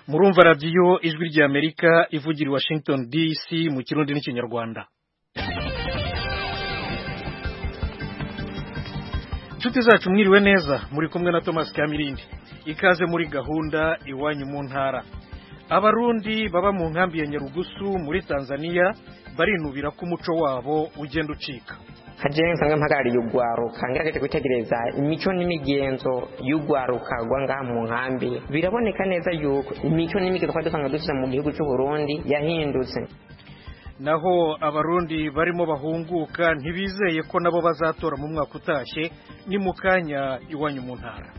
murumva radiyo ijwi ry'amerika ivugira i washington dc mu kirundi n'ikinyarwanda inshuti zacu mwiriwe neza muri kumwe na thomas kamirindi ikaze muri gahunda iwanyu mu ntara abarundi baba mu nkambi ya nyarugusu muri tanzania barinubira ko umuco wabo ugenda ucika hajewe nsanga mpagarariye ugwaruka ngerageje kwitegereza imico n'imigenzo y'ugwaruka rwa ngaha mu nkambi biraboneka neza yuko imico n'imigenzo twari dusanga dushyira mu gihugu cy'u Burundi yahindutse naho abarundi barimo bahunguka ntibizeye ko nabo bazatora mu mwaka utashye ni mu kanya iwanyu mu ntara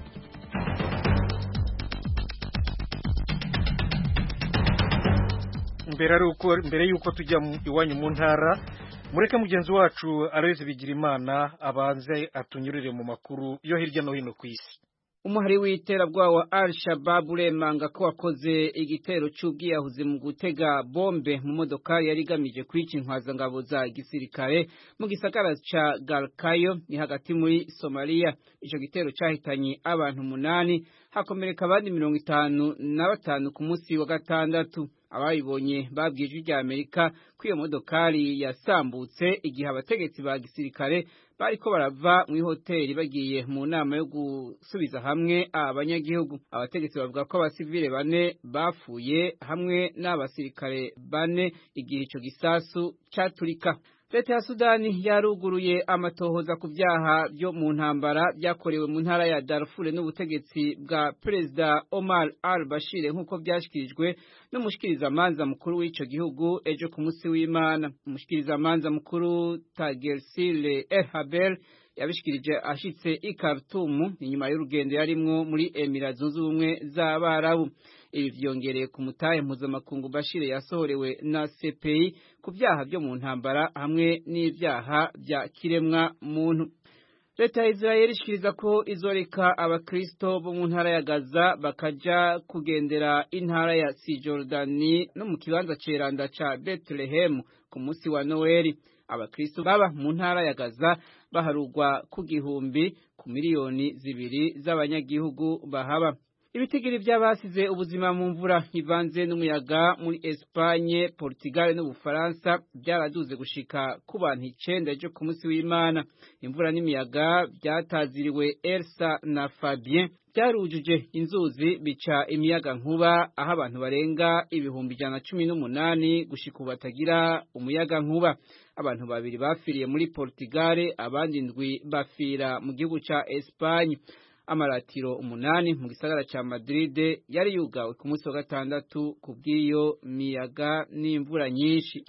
mbere y'uko tujya iwanyu mu ntara mureke mugenzi wacu areze bigira imana abanze atunyurire mu makuru yo hirya no hino ku isi umuhari w'iterabwoba wa al shabab uremanga ko wakoze igitero cy'ubwiyahuzi mu gutega bombe mu modoka yari igamije kwica intwazangabo za gisirikare mu gisagara ca galkayo ni hagati muri somaliya ico gitero cyahitanye abantu umunani hakomereka abandi mirongo itanu na batanu ku munsi wa gatandatu abayibonye babwiye ijwi rya amerika ko iyo modokari yasambutse igihe abategetsi ba gisirikare bariko barava mu ihoteli bagiye mu nama yo gusubiza hamwe abanyagihugu abategetsi bavuga ko abasivile bane bapfuye hamwe n'abasirikare bane igihe ico gisasu caturika leta ya sudani yaruguruye amatohoza ku byaha byo mu ntambara byakorewe mu ntara ya darfur n'ubutegetsi bwa perezida omar al bashir nk'uko byashyikirijwe n'umushikirizamanza mukuru w'ico gihugu ejo ku munsi w'imana umushikirizamanza mukuru tagersile el haber yabishikirije ashitse i Khartoum inyuma y'urugendo yarimwo muri Emira zunze ubumwe z'Abarabu ibi vyongereye ku mutahe mpuzamakungu Bashir yasohorewe na CPI ku byaha byo mu ntambara hamwe n'ibyaha bya kiremwa muntu leta ya Israel ishikiriza ko izoreka abakristo bo mu ntara ya Gaza bakaja kugendera intara ya Cisjordani no mu kibanza ceranda ca Bethlehem ku munsi wa Noeli abakristo baba mu ntara ya Gaza baharugwa ku gihumbi ku miliyoni zibiri z'abanyagihugu bahaba ibitigiri by'abasize ubuzima mu mvura ivanze n'umuyaga muri Espagne, Portugal n'Ubufaransa byaraduze gushika ku bantu icenda ejo ku munsi w'Imana imvura n'imiyaga byataziriwe Elsa na Fabien byarujuje inzuzi bica imiyaga nkuba aho abantu barenga ibihumbi ijana cumi n'umunani gushika ubu batagira umuyaga nkuba abantu babiri bafiriye muri Portugal abandi ndwi bafira mu gihugu ca Espagne amaratiro umunani mu gisagara ca Madrid yari yugawe ku munsi wa gatandatu ku bw'iyo miyaga n'imvura nyinshi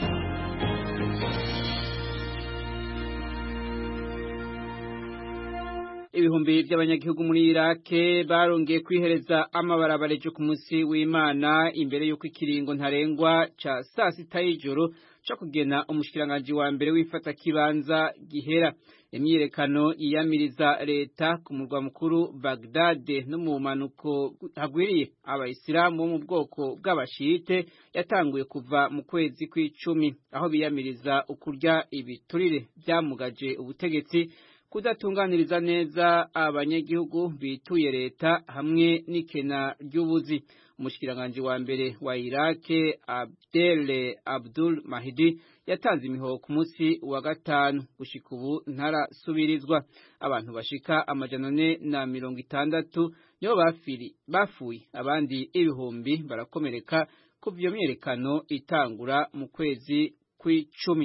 ibihumbi by'abanyagihugu muri Irake barongeye kwihereza amabarabara ejo ku munsi w'Imana imbere y'uko ikiringo ntarengwa ca saa sita y'ijoro co kugena umushikiranganji wa mbere w'ifata kibanza gihera imyirekano yiyamiriza leta ku murwa mukuru Baghdad no mu manuko hagwiriye abayisilamu bo mu bwoko bw'abashite yatanguye kuva mu kwezi kw'icumi aho biyamiriza ukurya ibiturire byamugaje ubutegetsi kudatunganiriza neza abanyagihugu bituye leta hamwe n'ikena ry'ubuzi umushikiranganji wa mbere wa Irake Abdel Abdul Mahdi yatanze imihoho ku munsi wa gatanu gushika ubu ntarasubirizwa abantu bashika amajana ane na mirongo itandatu nibo bafiri bafuye abandi ibihumbi barakomereka kuva iyo myerekano itangura mu kwezi kw'icumi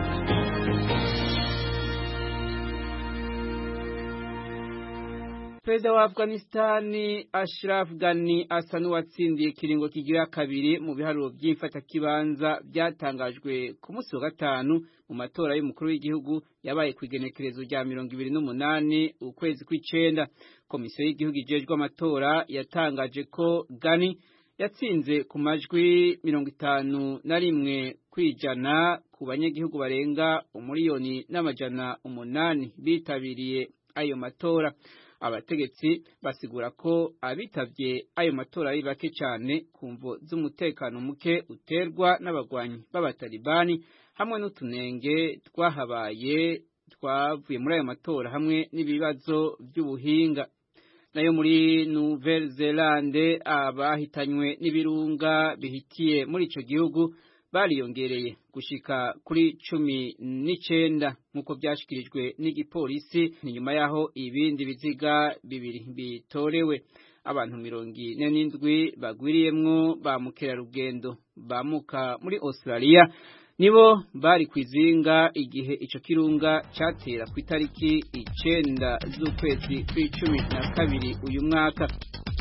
perezida wa afghanistani ashraf ghani asa n'uwatsindiye ikiringo kigira kabiri mu biharuro by'imfatakibanza byatangajwe ku munsi wa gatanu mu matora y'umukuru w'igihugu yabaye ku igenekerezo rya mirongo ibiri n'umunani ukwezi kw'icenda komisiyo y'igihugu ijejwe amatora yatangaje ko ghani yatsinze ku majwi mirongo itanu na rimwe kwijana ku banyagihugu barenga umuriyoni n'amajana umunani bitabiriye ayo matora abategetsi basigura ko abitavye ayo matora ari bake cyane ku mvo z'umutekano muke uterwa n'abagwanyi b'abatalibani hamwe n'utunenge twahabaye twavuye muri ayo matora hamwe n'ibibazo by'ubuhinga nayo muri Nouvelle Zelande abahitanywe n'ibirunga bihitiye muri ico gihugu bariyongereye gushika kuri cumi n'icenda nk'uko byashikirijwe n'igipolisi ni nyuma yaho ibindi biziga bibiri bitorewe abantu mirongo ine n'indwi bagwiriyemwo ba mukerarugendo bamuka muri Australia nibo bari kwizinga igihe ico kirunga catera ku itariki icenda z'ukwezi kw'icumi na kabiri uyu mwaka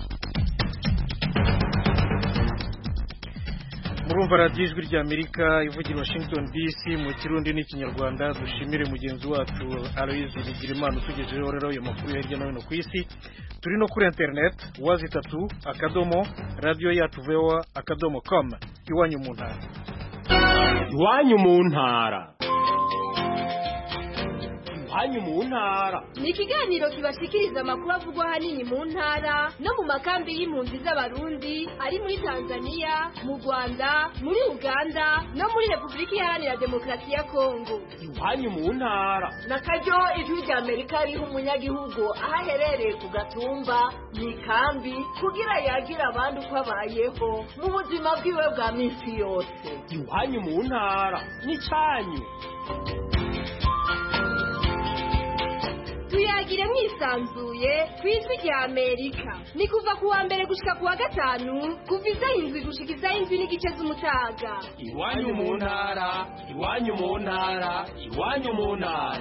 murumva radiyo ijwi rya amerika ivugira washington dc mu kirundi n'ikinyarwanda dushimire mugenzi wacu aloyizi bigirimana utugejejeho rero ayo makuru ya hirya no hino ku isi turi no kuri interineti wazi itatu akadomo radiyo yacu vewa akadomo komu iwanyu mu ntara iwanyu mu ntara iwanyu mu ntara ni ikiganiro kibashikiriza amakuru avugwa ahanini mu ntara no mu makambi y'impunzi z'abarundi ari muri tanzania mu rwanda muri uganda no muri repubulika iharanira demokarasi ya kongo iwanyu mu ntara na karyo ijwi rya amerika riha umunyagihugu aho aherereye ku gatumba mu ikambi kugira yagira abandi uko abayeho mu buzima bwiwe bwa minsi yose iwanyu mu ntara n'icyanyu tuyagire mwisanzuye ku ijwi rya amerika ni kuva ku wa mbere gushika ku wa gatanu kuva izaho indwi gushika izaho indwi n'igice z'umutaga iwanyu mu ntara iwanyu mu ntara iwanyu mu ntara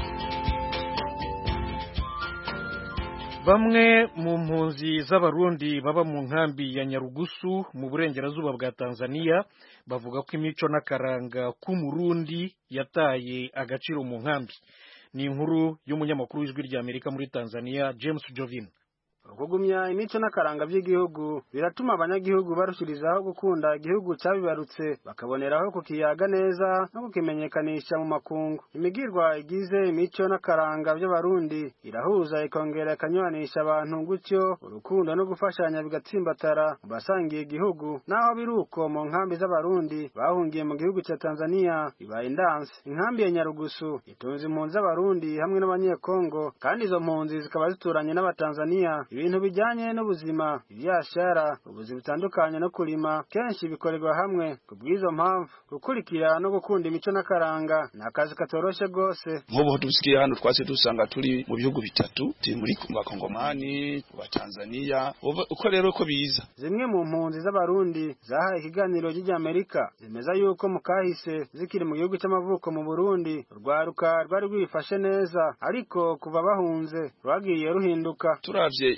bamwe mu mpunzi z'abarundi baba mu nkambi ya nyarugusu mu burengerazuba bwa tanzania bavuga ko imico n'akaranga k'umurundi yataye agaciro mu nkambi ni inkuru y'umunyamakuru w'ijwi rya amerika muri tanzania james jovin kugumya imico n'akaranga by'igihugu biratuma abanyagihugu barushirizaho gukunda igihugu cyabibarutse bakaboneraho kukiyaga neza no kukimenyekanisha mu makungu imigirwa igize imico n'akaranga by'abarundi irahuza ikongera ikanyuranisha abantu gutyo urukundo no gufashanya bigatsimbatara mu basangiye igihugu naho biri uko mu nkambi z'abarundi bahungiye mu gihugu cya tanzania bibaye indansi inkambi ya nyarugusu itunze impunzi z'abarundi hamwe n'abanyekongo kandi izo mpunzi zikaba zituranye n'abatanzania ibintu bijyanye n'ubuzima ibyashara ubuzi butandukanye no kurima kenshi bikorerwa hamwe ku bw'izo mpamvu gukurikira no gukunda imico n'akaranga ni akazi katoroshye rwose nk'ubu dusigaye hano twase dusanga turi mu bihugu bitatu turi muri bakongomani wa tanzania uko rero ko biza zimwe mu mpunzi z'abarundi zahaye ikiganiro ry'amerika zemeza yuko mu kahise zikiri mu gihugu cy'amavuko mu burundi urwaruka rwari rwifashe neza ariko kuva bahunze rwagiye ruhinduka turavye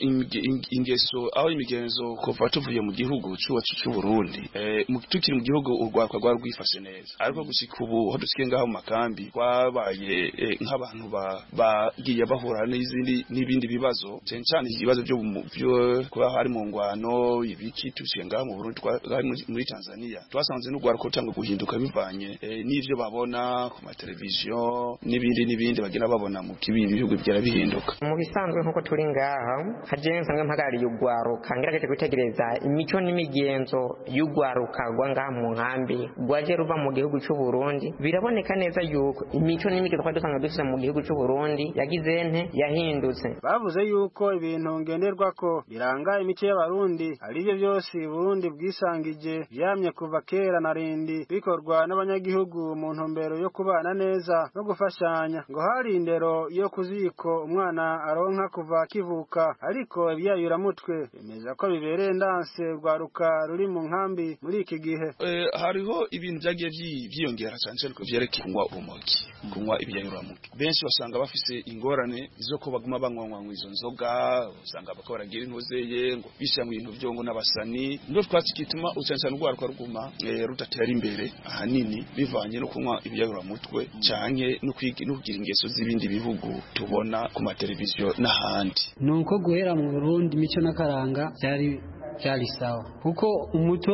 ingeso aho imigenzo kuva tuvuye mu gihugu cy'uwacu cy'u Burundi eh tukiri mu gihugu urwakwa rwa rwifashe neza ariko gushika ubu ho dusiye ngaho mu makambi twabaye nk'abantu bagiye bahura n'izindi n'ibindi bibazo cyane cyane ibibazo byo byo kuba hari mu ngwano ibiki tusiye ngaho mu Burundi muri Tanzania twasanze n'urwarko cyangwa guhinduka bivanye n'ivyo babona ku mateleviziyo n'ibindi n'ibindi bagenda babona mu kibindi bihugu byara bihinduka mu bisanzwe nk'uko turi ngaha haje nsanzwe mpagarariye urwaruka ngerageje gutegereza imico n'imigenzo y'urwaruka rwa ngaha mu nkambi rwaje ruva mu gihugu cy'u Burundi biraboneka neza yuko imico n'imigenzo twari dusanga dufite mu gihugu cy'u Burundi yagize nte yahindutse bavuze yuko ibintu ngenderwa ko biranga imico y'abarundi ari byo byose Burundi bwisangije byamye kuva kera na rindi bikorwa n'abanyagihugu mu ntumbero yo kubana neza no gufashanya ngo hari indero yo kuziko umwana aronka kuva kivuka ariko ibyayuramutwe bemeza ko bibereye ndanse rwaruka ruri mu nkambi muri iki gihe hariho ibintu byagiye byiyongera cyane cyane ko byerekeye kunywa urumogi kunywa ibyayuramutwe benshi basanga bafise ingorane zo ko baguma banywa izo nzoga usanga bako baragira intuzeye ngo bishyira mu bintu byo ngo n'abasani ndo twatsi kituma cyane cyane urwaruka ruguma rudatera imbere ahanini bivanye no kunywa ibyayuramutwe cyane no kugira ingeso z'ibindi bihugu tubona ku mateleviziyo n'ahandi nuko guhera mu Burundi imico n'akaranga byari byari sawa kuko umuto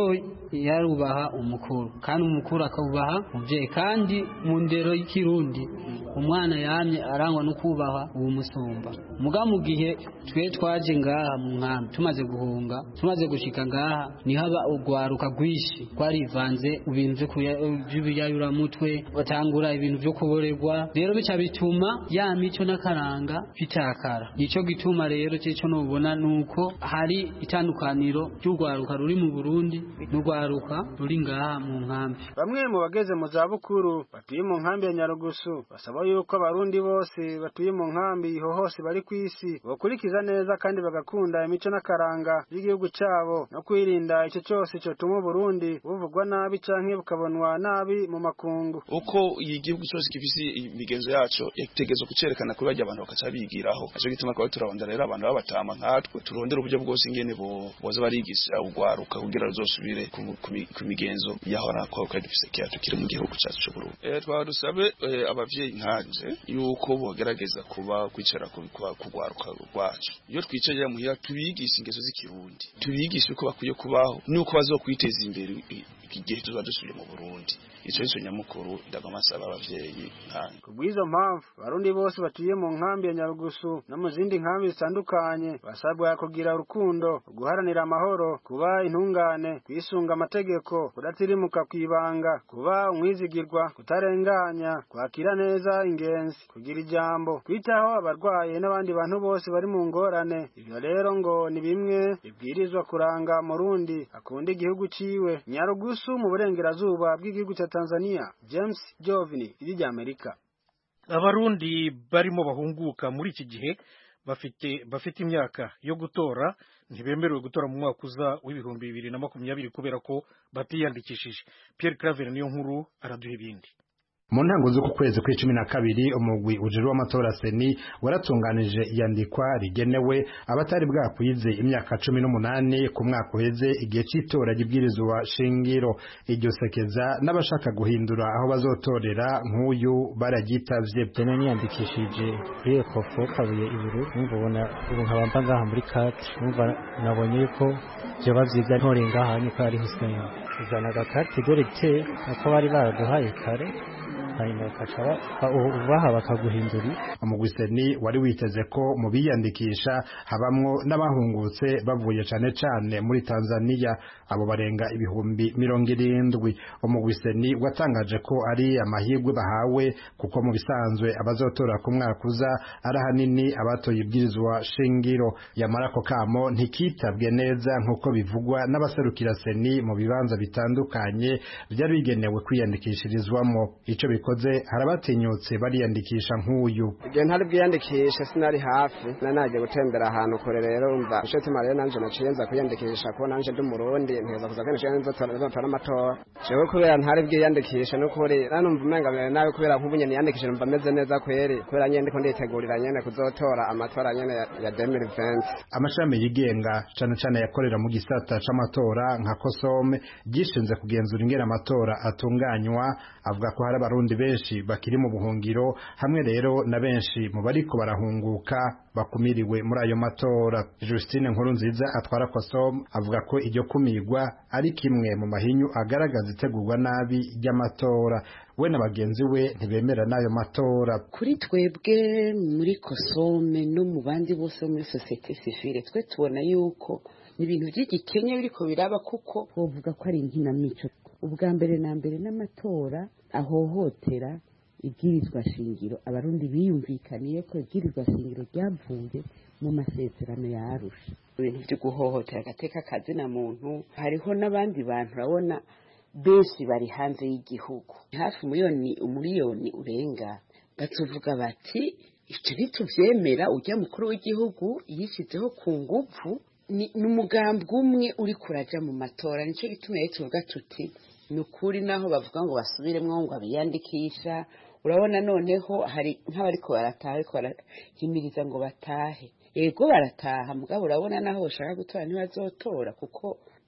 yarubaha umukuru kandi umukuru akabubaha umubyeyi kandi mu ndero y'ikirundi umwana yamye arangwa no kubaha uwo musumba muga mu gihe twe twaje ngaha mu nkambi tumaze guhunga tumaze gushika ngaha niho aba urwaruka rwinshi rwarivanze ibintu by'ibiyayuramutwe batangura ibintu byo kuborerwa rero bica bituma ya mico n'akaranga bitakara nico gituma rero cyo nubona nuko hari itandukaniro ry'urwaruka ruri mu Burundi n'urwaruka ruri ngaha mu nkambi bamwe mu bageze mu za bukuru batuye mu nkambi ya Nyarugusu basaba yuko abarundi bose batuye mu nkambi ho hose bari ku isi bakurikiza neza kandi bagakunda imico n'akaranga by'igihugu cyabo no kwirinda icyo cyose cyotuma Burundi buvugwa nabi canke bukabonwa nabi mu makungu uko igihugu cyose gifise imigenzo yaco yategerezwa kucerekana kuri bajya abantu bakaca bigiraho aco gituma kwa turarondera rero abantu babatama nkatwe turondera uburyo bwose ingene bo boza barigisha ugwaruka kugira ruzosubire ku migenzo yahora kwa kwa dufise kya tukiri mu gihugu cyacu cyo Burundi eh twa dusabe abavyeyi nkanje yuko bogerageza kuba kwicara ku kugwaruka rwacu iyo twicaye muhira tubigisha ingeso z'ikirundi tubigisha uko bakwiye kubaho nuko bazokwiteza imbere igihe tuza dusubiye mu Burundi ico nico nyamukuru ndagamasaba abavyeyi nkanje kubw'izo mpamvu abarundi bose batuye mu nkambi ya Nyarugusu no mu zindi nkambi zitandukanye basabwa kugira urukundo guharanira amahoro kuba intungane kwisunga amategeko kudatirimuka kwibanga kuba umwizigirwa kutarenganya kwakira neza ingenzi kugira ijambo kwitaho abarwaye n'abandi bantu bose bari mu ngorane ivyo rero ngo ni bimwe bibwirizwa kuranga murundi akunda igihugu ciwe Nyarugusu mu burengerazuba bw'igihugu cya Tanzania James Jovini iri rya Amerika abarundi barimo bahunguka muri iki gihe bafite bafite imyaka yo gutora ntibemerewe gutora mu mwaka uza w'ibihumbi bibiri na makumyabiri kubera ko batiyandikishije Pierre Claver niyo nkuru araduha ibindi mu ntango z'uku kwezi kw'icumi na kabiri umugwi ujejwe w'amatora seni waratunganije iyandikwa rigenewe abatari bwakwize imyaka cumi n'umunani ku mwaka uheze igihe cy'itora ry'ibwirizwa shingiro iryo sekeza n'abashaka guhindura aho bazotorera nk'uyu baragitavye jene niyandikishije kuri ekofo kabuye iburu numva ubona ubu nkaba mba ngaha muri kati numva nabonye yuko vyoba vyiza ntore ngaha niko ari Hussein uzana agakati dorete ako bari baraduhaye kare hanyuma bakaca baha bakaguhindura umugwiseni wari witeze ko mu biyandikisha habamwo n'abahungutse bavuye cane cane muri Tanzania abo barenga ibihumbi mirongo irindwi umugwiseni watangaje ko ari amahirwe bahawe kuko mu bisanzwe abazotora ku mwaka uza ari ahanini abatoye ibwirizwa shingiro yamara ako kamo ntikitabwe neza nk'uko bivugwa n'abaserukira seni mu bibanza bitandukanye byari bigenewe kwiyandikishirizwamo ico bikoze harabatinyutse bariyandikisha nk'uyu igihe ntari bwiyandikishe sinari hafi nari nagiye gutembera ahantu kure rero umva nico tuma rero nanje naciye nza kwiyandikisha kuko nanje ndi umurundi nteza kuza kenshi nzotora amatora jewe kubera ntari bwiyandikishe n'ukuri nanumva umenga mbere nawe kubera nk'ubu nyene niyandikishe numva meze neza kweri kubera nyene ndiko nditegurira nyene kuzotora amatora nyene ya 2020 amashami yigenga cane cane yakorera mu gisata c'amatora nka kosome gishinze kugenzura ingene amatora atunganywa avuga ko hari abarundi benshi bakiri mu buhungiro hamwe rero na benshi mu bariko barahunguka bakumiriwe muri ayo matora Justine nkuru nziza atwara kosom avuga ko iryo kumirwa ari kimwe mu mahinyu agaragaza itegurwa nabi ry'amatora we na bagenzi we ntibemera n'ayo matora kuri twebwe muri kosome no mu bandi bose bo muri sosiyete sivile twe tubona yuko ni ibintu by'igikenya biriko biraba kuko wovuga ko ari inkinamico ubwa mbere na mbere n'amatora ahohotera ibwirizwa shingiro abarundi biyumvikaniye ko ibwirizwa shingiro ryavuye mu masezerano ya arusha ibintu byo guhohotera agateka kazina muntu hariho n'abandi bantu urabona benshi bari hanze y'igihugu hafi umuliyoni umuliyoni urenga batuvuga bati icyo ntitubyemera ujya mukuru w'igihugu yishyizeho ku nguvu ni umugambi umwe uri kuraja mu matora nicyo gituma rero tuvuga tuti ni ukuri naho bavuga ngo basubiremwo ngo abiyandikisha urabona noneho hari nk'abariko barataha ariko barahimiriza ngo batahe ego barataha mugabo urabona naho bashaka gutora ntibazotora kuko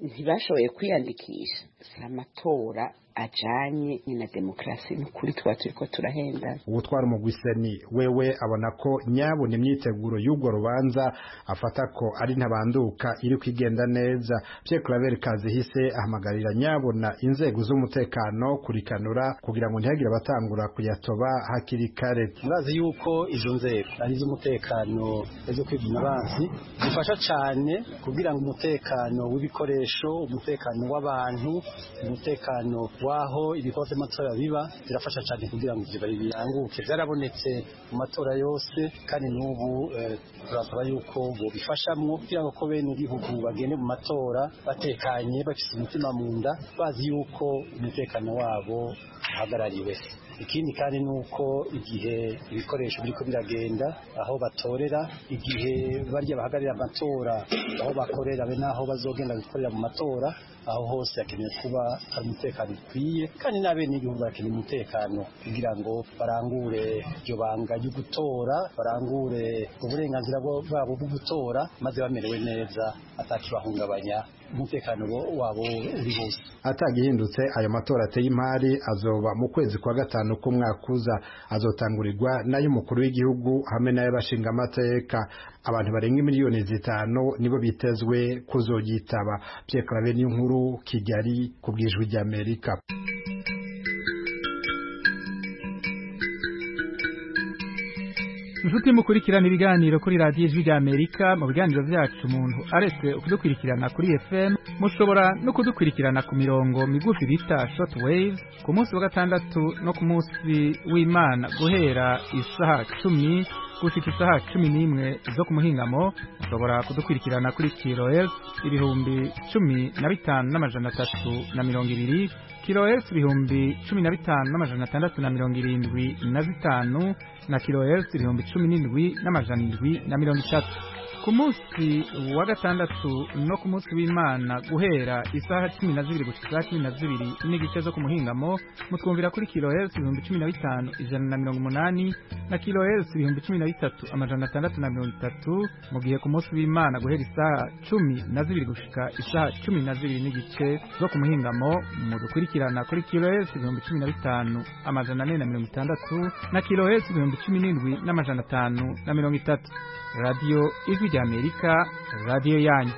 ntibashoboye kwiyandikisha si amatora ajanye ni na demokarasi ni ukuri tuba turiko turahendana uwutwara umugwiseni wewe abona ko nyabona imyiteguro y'urwo rubanza afata ko ari ntabanduka iri kwigenda neza Pierre Claver Kazihise ahamagarira nyabona inzego z'umutekano kurikanura kugira ngo ntihagire abatangura kuyatoba hakiri kare murazi yuko izo nzego ari iz'umutekano zo kwivuna abansi zifasha cyane kugira ngo umutekano w'ibikoresho umutekano w'abantu umutekano waho ibikorwa by'amatora biba birafasha cyane kugira ngo ibyo biranguke byarabonetse mu matora yose kandi n'ubu turasaba yuko bobifashamwo kugira ngo ko bene igihugu bagende mu matora batekanye bafite umutima mu nda bazi yuko umutekano wabo uhagarariwe ikindi kandi ni uko igihe ibikoresho biriko biragenda aho batorera igihe barya bahagararira amatora aho bakorera be n'aho bazogenda gukorera mu matora aho hose hakenewe kuba hari umutekano ukwiye kandi n'abenegihugu barakeneye umutekano kugira ngo barangure iryo banga ryo gutora barangure uburenganzira bwabo bwo gutora maze bamerewe neza atakibahungabanya umutekano wabo uri hose atagihindutse ayo matora ateye imari azoba mu kwezi kwa gatanu k'umwaka uza azotangurirwa n'ay'umukuru w'igihugu hamwe n'ay'abashinga amateka abantu barenga miliyoni zitanu nibo bitezwe kuzogitaba Pierre Claver n'inkuru Kigali ku bwijwi ry'Amerika inshuti mukurikirana ibiganiro kuri radiyo ijwi rya amerika mu biganiro byacu umuntu aretse kudukurikirana kuri fm mushobora no kudukurikirana ku mirongo migufi bita short wave ku munsi wa gatandatu no ku munsi w'imana guhera isaha cumi gushika isaha cumi n'imwe zo ku muhingamo mushobora kudukurikirana kuri kilohertz ibihumbi cumi na bitanu n'amajana atatu na mirongo ibiri kilohertz ibihumbi cumi na bitanu n'amajana atandatu na mirongo irindwi na zitanu na kilohertz ibihumbi cumi n'indwi n'amajana indwi na mirongo itatu ku munsi wa gatandatu no ku munsi w'imana guhera isaha cumi na zibiri gushika isaha cumi na zibiri n'igice zo ku muhingamo mutwumvira kuri kilohertz ibihumbi cumi na bitanu ijana na mirongo umunani na kilohertz ibihumbi cumi na bitatu amajana atandatu na mirongo itatu mu gihe ku munsi w'imana guhera isaha cumi na zibiri gushika isaha cumi na zibiri n'igice zo ku muhingamo mudukurikirana kuri kilohertz ibihumbi cumi na bitanu amajana ane na mirongo itandatu na kilohertz ibihumbi cumi n'indwi n'amajana atanu na mirongo itatu radiyo ijwi rya amerika radiyo yanyu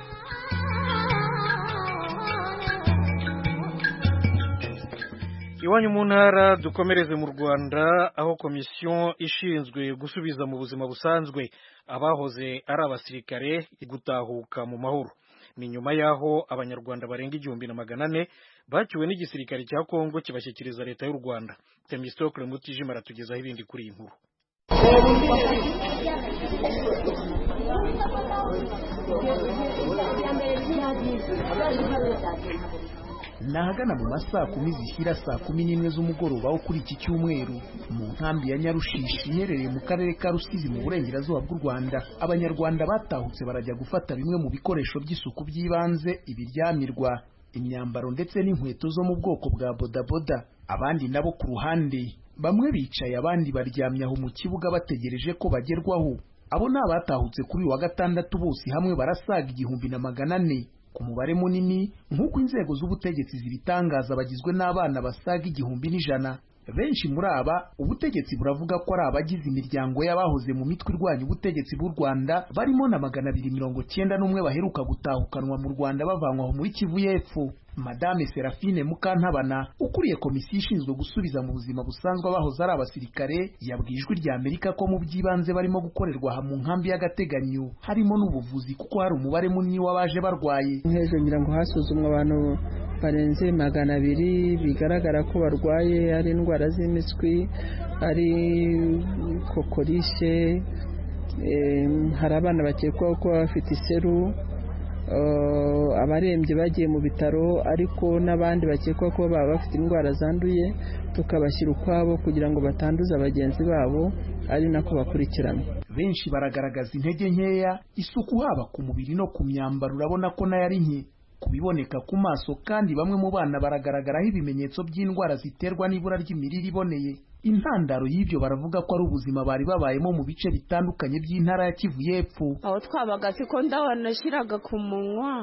iwanyu mu ntara dukomereze mu rwanda aho komisiyo ishinzwe gusubiza mu buzima busanzwe abahoze ari abasirikare gutahuka mu mahoro ni nyuma y'aho abanyarwanda barenga igihumbi na magana ane bacyuwe n'igisirikare cya kongo kibashyikiriza leta y'u rwanda temistokle mutijima aratugezaho ibindi kuri iyi nkuru ni ahagana mu masaa kumi zishyira saa kumi n'imwe z'umugoroba wo kuri iki cyumweru mu nkambi ya nyarushishi iherereye mu karere ka rusizi mu burengerazuba bw'u rwanda abanyarwanda batahutse barajya gufata bimwe mu bikoresho by'isuku by'ibanze ibiryamirwa imyambaro ndetse n'inkweto zo mu bwoko bwa bodaboda abandi nabo ku ruhande bamwe bicaye abandi baryamye aho mu kibuga bategereje ko bagerwaho abo ni abatahutse kuri uyu wa gatandatu bose hamwe barasaga igihumbi na magana ane ku mubare munini nk'uko inzego z'ubutegetsi zibitangaza bagizwe n'abana basaga igihumbi n'ijana benshi muri aba ubutegetsi buravuga ko ari abagize imiryango y'abahoze mu mitwe irwanya ubutegetsi bw'u rwanda barimo na magana abiri mirongo cyenda n'umwe baheruka gutahukanwa mu rwanda bavanwa muri kivu y'epfo madame serafine mukantabana ukuriye komisiyo ishinzwe gusubiza mu buzima busanzwe abahoze ari abasirikare yabwiye ijwi rya amerika ko mu by'ibanze barimo gukorerwa aha mu nkambi y'agateganyo harimo n'ubuvuzi kuko hari umubare munini w'abaje barwaye hejuru ngira ngo hasuzumwa abantu barenze magana abiri bigaragara ko barwaye ari indwara z'impiswi ari kokorishe hari abana bakekwaho kuba bafite iseru abarembye bagiye mu bitaro ariko n'abandi bakekwa ko baba bafite indwara zanduye tukabashyira ukwabo kugira ngo batanduza bagenzi babo ari nako bakurikirana benshi baragaragaza intege nkeya isuku haba ku mubiri no ku myambaro urabona ko nayo ari nke ku biboneka ku maso kandi bamwe mu bana baragaragaraho ibimenyetso by'indwara ziterwa n'ibura ry'imirire iboneye intandaro y'ibyo baravuga ko ari ubuzima bari babayemo mu bice bitandukanye by'intara ya kivu y'epfo aho twabaga siko ndabona nashyiraga ku munwa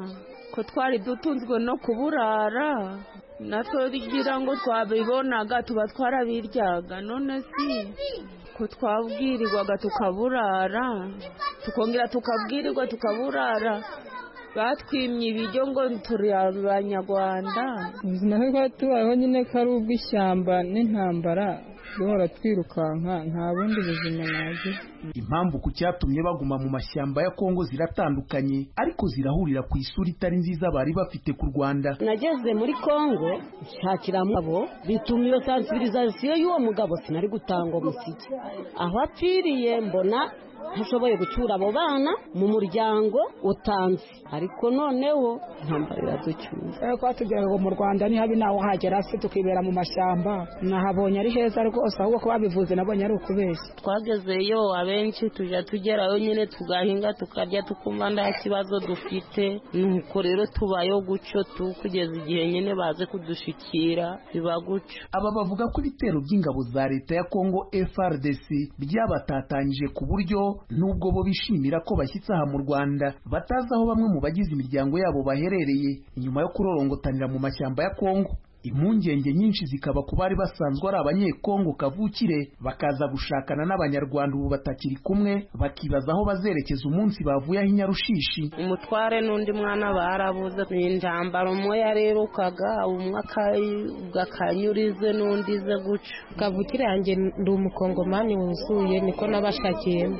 ko twari dutunzwe no kuburara natwe rigira ngo twabibonaga tuba twarabiryaga none si ko twabwirirwaga tukaburara tukongera tukabwirirwa tukaburara batwimye ibiryo ngo turi abanyarwanda ubuzima bwo tubayeho nyine ko ari ubw'ishyamba n'intambara duhora twirukanka nta bundi buzima nagira impamvu ku cyatumye baguma mu mashyamba ya kongo ziratandukanye ariko zirahurira ku isura itari nziza bari bafite ku rwanda nageze muri kongo nshakiramo abo bituma iyo sansibirizasiyo y'uwo mugabo sinari gutanga umusiki aho apfiriye mbona ntashoboye gucyura abo bana mu muryango utanze ariko noneho ntambara iraducyura ko batubwira ngo mu rwanda ni habi nawe uhagera se tukibera mu mashyamba nahabonye ari heza rwose ahubwo ko babivuze nabonye ari ukubeshya twagezeyo abenshi tujya tugerayo nyine tugahinga tukarya tukumva nta kibazo dufite nuko rero tubayeho gutyo tu kugeza igihe nyine baze kudushikira biba gutyo aba bavuga ko ibitero by'ingabo za leta ya kongo frdc byabatatanyije ku buryo nubwo bo bishimira ko bashyitse aha mu rwanda batazi aho bamwe mu bagize imiryango yabo baherereye inyuma yo kurorongotanira mu mashyamba ya kongo impungenge nyinshi zikaba ku bari basanzwe ari abanyekongo kavukire bakaza gushakana n'abanyarwanda ubu batakiri kumwe bakibaza aho bazerekeza umunsi bavuye aho inyarushishi umutware n'undi mwana barabuze ni intambara umwe yarerukaga umwe akanyurize n'undi ze guca kavukire yanjye ndi umukongomani wuzuye niko nabashakiyemo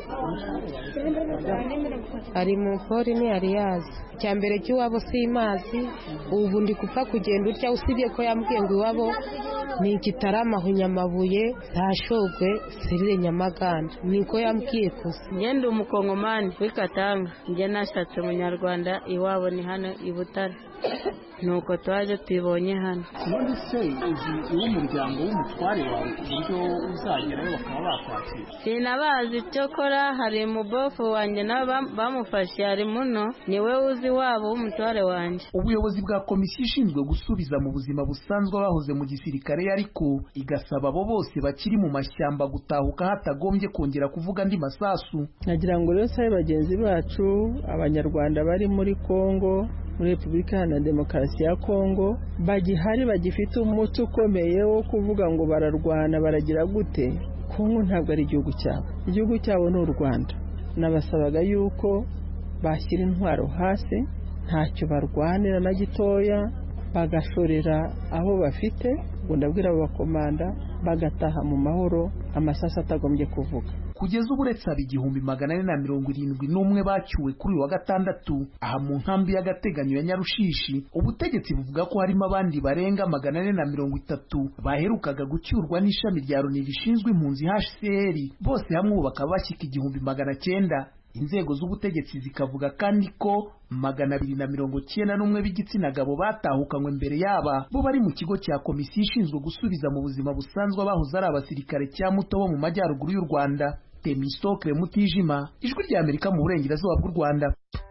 ari mu pori ntiyari yazi icya mbere cy'iwabo si imazi ubu ndi gupfa kugenda utya usibye ko yambwiye ngo iwabo ni igitarama hunyamabuye ntashogwe serire nyamaganda niko yambwiye gusa ngende umukongomani w'ikatanga njye nashatse munyarwanda iwabo ni hano i butare nuko twaje tubonye hano none se uzi uw'umuryango w'umutware wawe ku buryo uzagerayo bakaba bakwakira sinabazi icyo kora hari umubofu wanjye nabo bamufashe hari muno niwe uzi wabo w'umutware wanjye ubuyobozi bwa komisiyo ishinzwe gusubiza mu buzima busanzwe abahoze mu gisirikare ariko igasaba abo bose bakiri mu mashyamba gutahuka hatagombye kongera kuvuga andi masasu nagira ngo rero sabe bagenzi bacu abanyarwanda bari muri kongo muri repubulika iharanira demokarasi ya kongo bagihari bagifite umuco ukomeye wo kuvuga ngo bararwana baragira gute kongo ntabwo ari igihugu cyabo igihugu cyabo ni u rwanda nabasabaga yuko bashyira intwaro hasi ntacyo barwanira na gitoya bagashorera aho bafite ngo ndabwira abo bakomanda bagataha mu mahoro amasasu atagombye kuvuga kugeza ubu uretse aba igihumbi magana ane na mirongo irindwi n'umwe bacyuwe kuri uyu wa gatandatu aha mu nkambi y'agateganyo ya nyarushishi ubutegetsi buvuga ko harimo abandi barenga magana ane na mirongo itatu baherukaga gucyurwa n'ishami rya loni rishinzwe impunzi hcr bose hamwe ubu bakaba bashyika igihumbi magana cyenda inzego z'ubutegetsi zikavuga kandi ko magana abiri na mirongo cyenda n'umwe b'igitsina gabo batahukanywe mbere yaba bo bari mu kigo cya komisiyo ishinzwe gusubiza mu buzima busanzwe abahoze ari abasirikare cya muto bo mu majyaruguru y'u rwanda temistokle mutijima ijwi rya amerika mu burengerazuba bw'u rwanda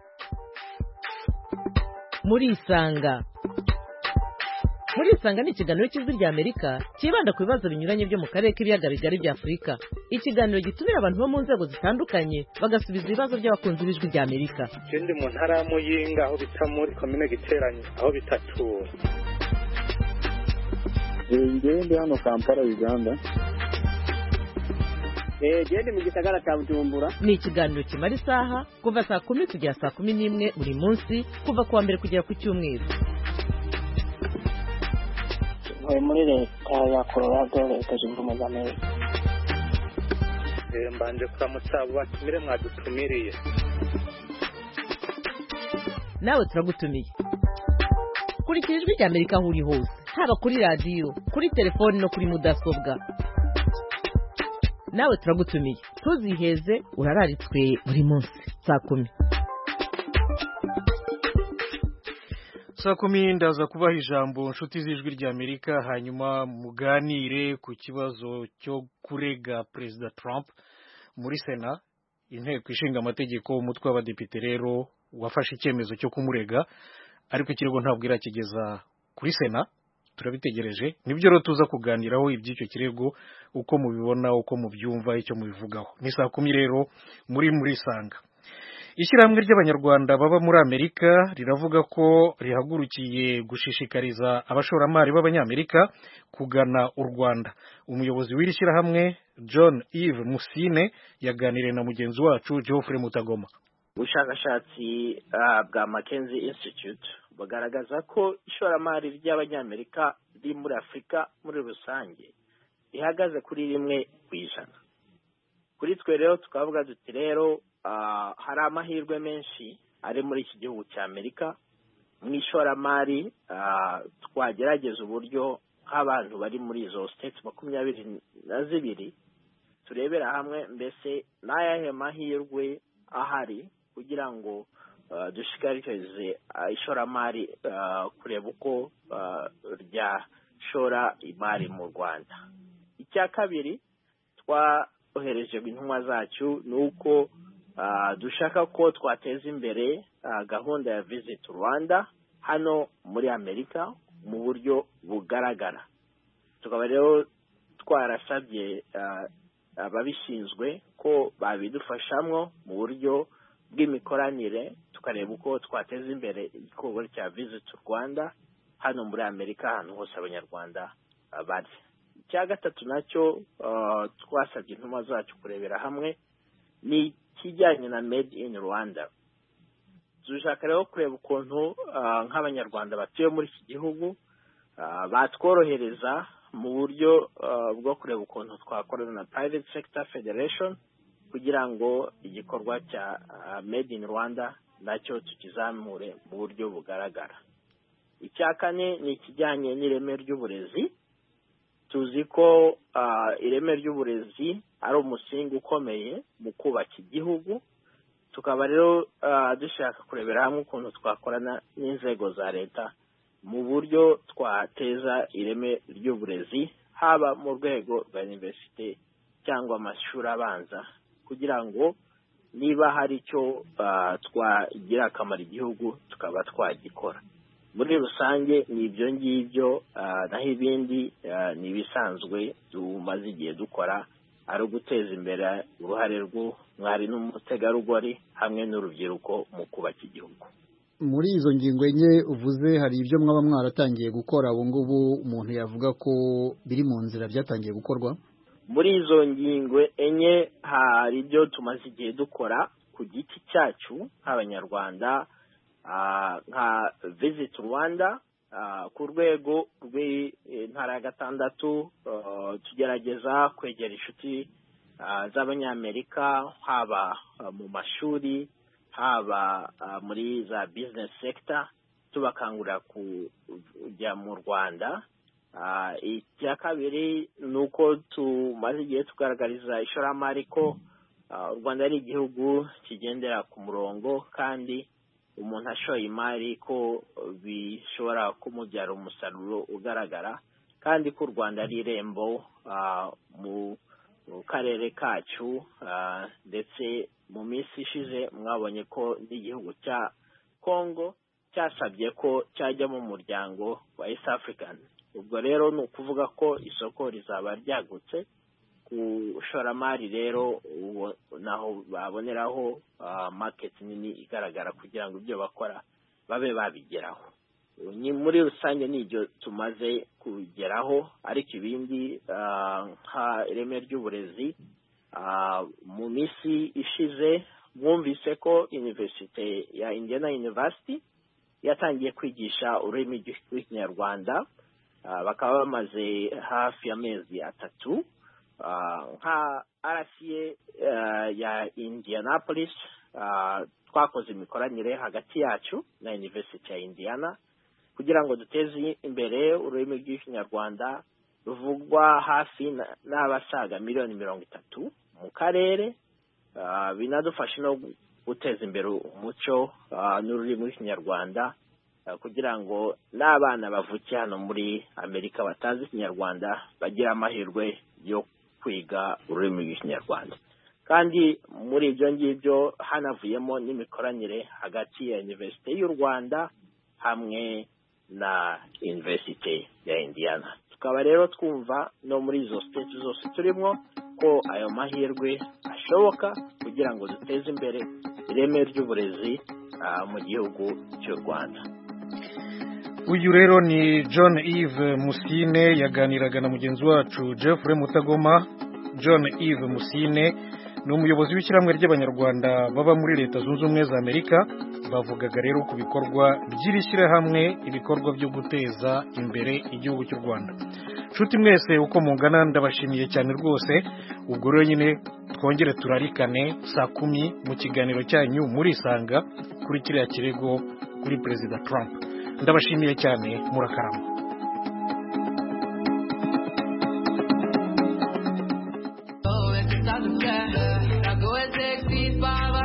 murisanga murisanga ni ikiganiro cy'ijwi rya amerika cyibanda ku bibazo binyuranye byo mu karere k'ibiyaga bigari bya afurika ikiganiro gitumira abantu bo mu nzego zitandukanye bagasubiza ibibazo by'abakunzi b'ijwi rya amerika ikindi mu ntara ya muyinga aho bita muri komine giteranye aho bita tura ngewe ndi hano kampala uganda gende mu gisagara cya bujumbura ni ikiganiro kimara isaha kuva saa kumi kugera saa kumi n'imwe buri munsi kuva ku wa mbere kugera ku cyumweru ntuye muri leta ya colorado leta zunze ubumwe za amerika mbanje kuramutsa abo batumire mwadutumiriye nawe turagutumiye kurikira ijwi rya amerika aho uri hose haba kuri radiyo kuri telefoni no kuri mudasobwa nawe turagutumiye ntuziheze urararitswe buri munsi saa kumi saa kumi ndaza kubaha ijambo inshuti z'ijwi rya amerika hanyuma muganire ku kibazo cyo kurega perezida trump muri sena inteko ishinga amategeko umutwe w'abadepite rero wafashe icyemezo cyo kumurega ariko ikirego ntabwo irakigeza kuri sena turabitegereje nibyo rero tuza kuganiraho iby'icyo kirego uko mubibona uko mubyumva icyo mubivugaho ni saa kumi rero muri muri sanga ishyirahamwe ry'abanyarwanda baba muri amerika riravuga ko rihagurukiye gushishikariza abashoramari b'abanyamerika kugana u rwanda umuyobozi w'iri shyirahamwe john eve musine yaganiriye na mugenzi wacu geoffrey mutagoma ubushakashatsi bwa mackenzie institute bugaragaza ko ishoramari ry'abanyamerika riri muri afurika muri rusange rihagaze kuri rimwe ku ijana kuri twe rero tukavuga duti rero hari amahirwe menshi ari muri iki gihugu cya amerika mu ishoramari twagerageza uburyo nk'abantu bari muri izo siteti makumyabiri na zibiri turebera hamwe mbese n'ayahe mahirwe ahari kugira ngo dushishikarize ishoramari kureba uko ryashora imari mu rwanda icya kabiri twohereje intumwa zacu ni uko dushaka ko twateza imbere gahunda ya visit rwanda hano muri amerika mu buryo bugaragara tukaba rero twarasabye ababishinzwe ko babidufashamo mu buryo bw'imikoranire tukareba uko twateza imbere igikorwa cya visit rwanda hano muri amerika ahantu hose abanyarwanda bari icya gatatu nacyo twasabye intumwa zacu kurebera hamwe ni ikijyanye na made in rwanda dushaka rero kureba ukuntu nk'abanyarwanda batuye muri iki gihugu batworohereza mu buryo bwo kureba ukuntu twakorana na private sector federation kugira ngo igikorwa cya made in rwanda nacyo tukizamure mu buryo bugaragara icya kane ni ikijyanye n'ireme ry'uburezi tuzi ko ireme ry'uburezi ari umusingi ukomeye mu kubaka igihugu tukaba rero dushaka kurebera hamwe ukuntu twakorana n'inzego za leta mu buryo twateza ireme ry'uburezi haba mu rwego rwa iniverisite cyangwa amashuri abanza kugira ngo niba hari icyo twagira akamaro igihugu tukaba twagikora muri rusange ni ibyo ngibyo naho ibindi ni ibisanzwe tumaze igihe dukora ari uguteza imbere uruhare rw'umwari n'umutegarugori hamwe n'urubyiruko mu kubaka igihugu muri izo ngingo enye uvuze hari ibyo mwaba mwaratangiye gukora ubu ngubu umuntu yavuga ko biri mu nzira byatangiye gukorwa muri izo ngingo enye hari ibyo tumaze igihe dukora ku giti cyacu nk'abanyarwanda nka visit rwanda ku rwego rw'intara ya gatandatu tugerageza kwegera inshuti z'abanyamerika haba mu mashuri haba muri za business sector tubakangurira kujya mu rwanda icya kabiri ni uko tumaze igihe tugaragariza ishoramari ko u rwanda ari igihugu kigendera ku murongo kandi umuntu ashoye imari ko bishobora kumubyara umusaruro ugaragara kandi ko u rwanda ari irembo mu karere kacu ndetse mu minsi ishize mwabonye ko n'igihugu cya congo cyasabye ko cyajya mu muryango wa east african ubwo rero ni ukuvuga ko isoko rizaba ryagutse ku ishoramari rero naho baboneraho maketi nini igaragara kugira ngo ibyo bakora babe babigeraho muri rusange ni ibyo tumaze kugeraho ariko ibindi nka ireme ry'uburezi mu minsi ishize mwumvise ko iniverisite ya indiana university yatangiye kwigisha ururimi rw'ikinyarwanda bakaba bamaze hafi y'amezi atatu nka rca ya indianapolis twakoze imikoranire hagati yacu na university ya indiana kugira ngo duteze imbere ururimi rw'ikinyarwanda ruvugwa hafi n'abasaga miliyoni mirongo itatu mu karere binadufasha no guteza imbere umuco n'ururimi rw'ikinyarwanda kugira ngo n'abana bavukiye hano muri amerika batazi ikinyarwanda bagire amahirwe yo kwiga ururimi rw'ikinyarwanda kandi muri ibyo ngibyo hanavuyemo n'imikoranire hagati ya iniverisite y'u rwanda hamwe na iniverisite ya indiana tukaba rero twumva no muri izo siteti zose turimo ko ayo mahirwe ashoboka kugira ngo duteze imbere ireme ry'uburezi mu gihugu cy'u rwanda uyu rero ni john eve musine yaganiraga na mugenzi wacu jeffrey mutagoma john eve musine ni umuyobozi w'ishyirahamwe ry'abanyarwanda baba muri leta zunze ubumwe za amerika bavugaga rero ku bikorwa by'iri shyirahamwe ibikorwa byo guteza imbere igihugu cy'u rwanda nshuti mwese uko mungana ndabashimiye cyane rwose ubwo rero nyine twongere turarikane saa kumi mu kiganiro cyanyu murisanga kuri kiriya kirego kuri perezida trump ndabashimiye cyane murakarama